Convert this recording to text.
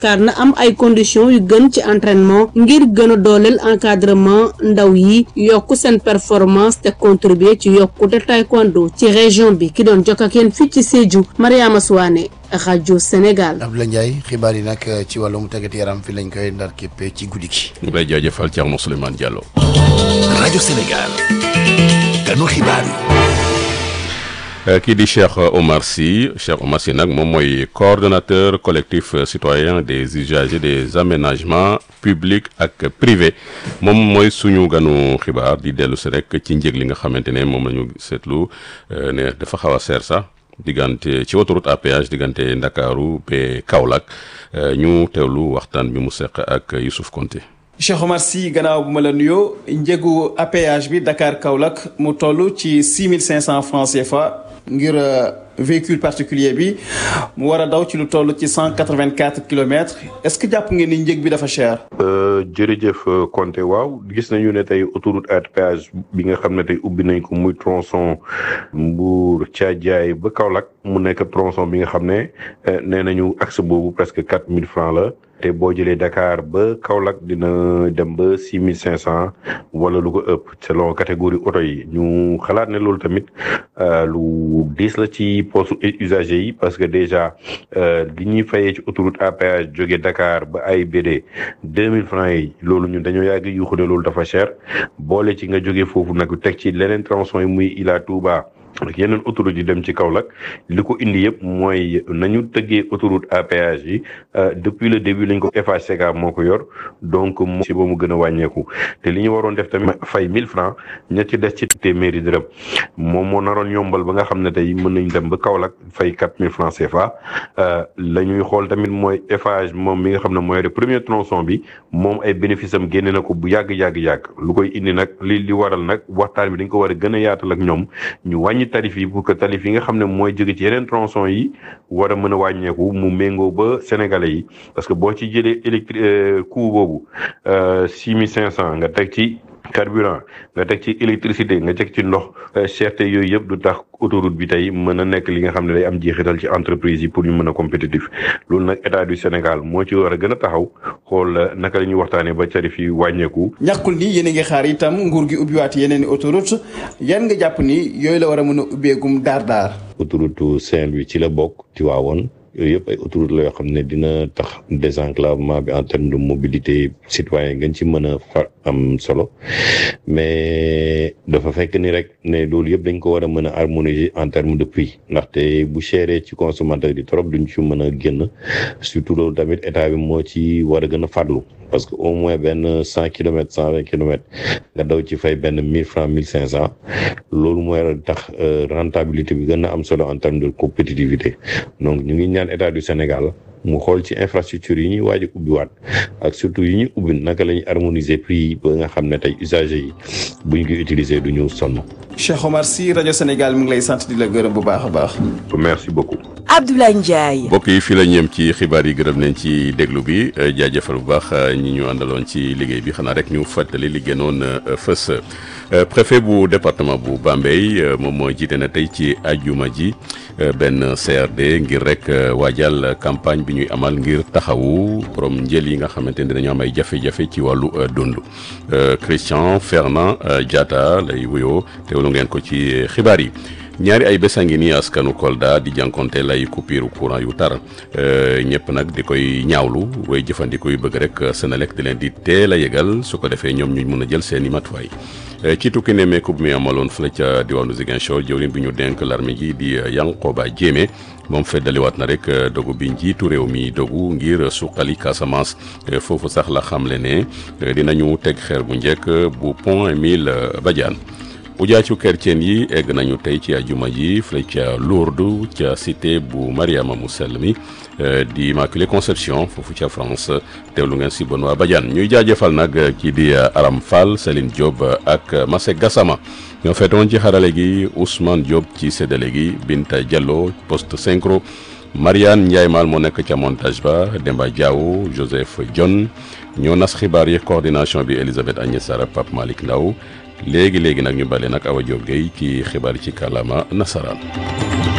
car na am ay conditions yu gën ci entraînement ngir gën a dooleel encadrement ndaw yi yokk seen performance te contribuer ci yokkute taekwondo ci région bi ki doon jokk ak yéen fii ci Sédhiou Mariama Souane rajo Sénégal. Abdoulaye Ndiaye xibaar yi nag ci wàllum tàggat yaram fi lañ koy ndar képp ci guddi gi. ñu lay jaajëfal Thierno Souleymane Diallo. rajo Sénégal. kanu xibaar yi. kii di Cheikh Omar Sy Cheikh Omar Sy nag moom mooy coordonnateur collectif citoyen des usagers des aménagements publics ak privés moom mooy suñu ganu xibaar di dellu si rek ci njëg li nga xamante ne moom la ñu seetlu ne dafa xaw a seer sax diggante ci autoroute à péage diggante Ndakaaru ba Kaolack ñu teewlu waxtaan bi mu seq ak Youssouf Konté Cheikh Omar Sy gannaaw bu ma la nuyoo njëgu APH bi Dakar Kaolack mu toll ci six mille cinq cent francs CFA ngir véhicule particulier bi mu war a daw ci lu toll ci cent quatre vingt quatre kilomètres est-ce que jàpp ngeen ni njëg bi dafa cher. jërëjëf Konté waaw gis nañu ne tey autoroute à péage bi nga xam ne tey ubbi nañ ko muy tronçon Mbour Thiadiaye ba Kaolack mu nekk tronçon bi nga xam ne nee nañu axe boobu presque quatre mille francs la. te boo jëlee Dakar ba Kaolack dina dem ba six mille cinq cent wala lu ko ëpp selon catégorie oto yi ñu xalaat ne loolu tamit lu diis la ci poste usager yi parce que déjà li ñuy fayee ci autoroute à péage jóge Dakar ba AIBD deux mille francs yi loolu ñun dañoo yàgg yuuxu ne loolu dafa cher boole ci nga jóge foofu nag teg ci leneen tronçon yi muy Ila Touba ak yeneen autoroute yi dem ci Kaolack li ko indi yëpp mooy nañu tëggee autoroute à péage yi depuis le début lañ ko FHCK moo ko yor donc mo si ba mu gën a wàññeeku te li ñu waroon def tamit fay mille francs ña ci des ci téeméeri dërëm moom moo naroon yombal ba nga xam ne tey mën nañ dem ba Kaolack fay quatre mille francs CFA la ñuy xool tamit mooy Eiffage moom mi nga xam ne mooy premier tronçon bi moom ay bénéfice am génne na ko bu yàgg yàgg yàgg lu koy indi nag li li waral nag waxtaan bi dañ ko war a gën a yaatal ak ñoom ñu wàññi tarif yi pour que tarif yi nga xam ne mooy jóge ci yeneen tronçon yi war a mën a wàññeeku mu méngoo ba sénégalais yi parce que boo ci jëlee électri coût boobu six mille cinq cent nga teg ci carburant nga teg ci électricité nga teg ci ndox cherté yooyu yëpp du tax autoroute bi tey mën a nekk li nga xam ne day am jeexital ci entreprise yi pour ñu mën a compétitif loolu nag état du Sénégal moo ci war a gën a taxaw xool naka la ñuy waxtaanee ba tarif yi wàññeeku. ñàkkul ni yéen a ngi xaar itam nguur gi ubbiwaat yeneen i autoroute yan nga jàpp ni yooyu la war a mën a ubbeegum daar daar. autoroute Saint-Louis ci la bokk Tivaouane yooyu yëpp ay autoroute la yoo xam ne dina tax désenclavement bi en terme de mobilité citoyen gën ci mën a fa am solo mais dafa fekk ni rek ne loolu yëpp dañ ko war a mën a harmoniser en terme de prix ndaxte bu chéré ci consommateur yi trop duñ ci mën a génn surtout loolu tamit état bi moo ci war a gën a farlu parce que au moins benn cent kilomètres cent vingt kilomètres nga daw ci fay benn mille francs mille cinq cent loolu mooy tax rentabilité bi gën a am solo en terme de compétitivité donc ñu ngi ñaan état du Sénégal mu xool ci infrastructure yi ñuy waaj a ubbiwaat ak surtout yi ñuy ubbi naka la ñuy harmoniser prix yi ba nga xam ne tey usagers yi bu ñu koy utiliser du ñu sonn. Cheikh Omar Sy rajo Sénégal mi ngi lay sant di la gërëm bu baax a baax. merci beaucoup. Abdoulaye Ndiaye. mbokk yi fii la ñeem ci xibaar yi gërëm nañ ci déglu bi jaajëfal bu baax ñi ñu àndaloon ci liggéey bi xanaa rek ñu fàttali li gënoon fës. préfet bu département bu Bambey moom moo jiite na tey ci ajuma ji benn CRD ngir rek waajal campagne bi ñuy amal ngir taxawu borom njël yi nga xamante ne dañoo am ay jafe-jafe ci wàllu dund Christian Fernand Diatta lay wuyoo teewlu ngeen ko ci xibaar yi. ñaari ay bés a ngi nii askanu Kolda di jànkonte lay coupure courant yu tar ñëpp nag di koy ñaawlu way jëfandiku yu bëgg rek Senelec di leen di teel a yëgal su ko defee ñoom ñu mën a jël seen i matuwaay ci tukki nemmeeku bi muy amaloon fële ca diwaanu Ziguinchor jëwriñ bi ñu dénk l'armée gi di Yankoba Diémé moom feddaliwaat na rek dogu bi njiitu réew mi dogu ngir suqali Casamance foofu sax la xamle ne dinañu teg xeer bu njëkk bu pont Émile Badiane ujaacu kerceen yi egg nañu tey ci ajuma ji fële ca Lourdes ca cité bu Mariama mu sell mi di Immaculée Conception foofu ca France teewlu ngeen si Benoît Badiane ñuy jaajëfal nag kii di Aram Fall Céline Diop ak Masek Gassama ñoo feetoon ci xarale gi Ousmane Diop ci séddale gi Binta Diallo poste synchro Mariane Ndiaye Mal moo nekk ca montage ba Demba Diaw Joseph John ñoo nas xibaar yi coordination bi Elisabeth Agnès Sara Pape Malick Ndaw léegi léegi nag ñu bale nag Awa Diop Gueye ci xibaar ci kàllaama nasaraan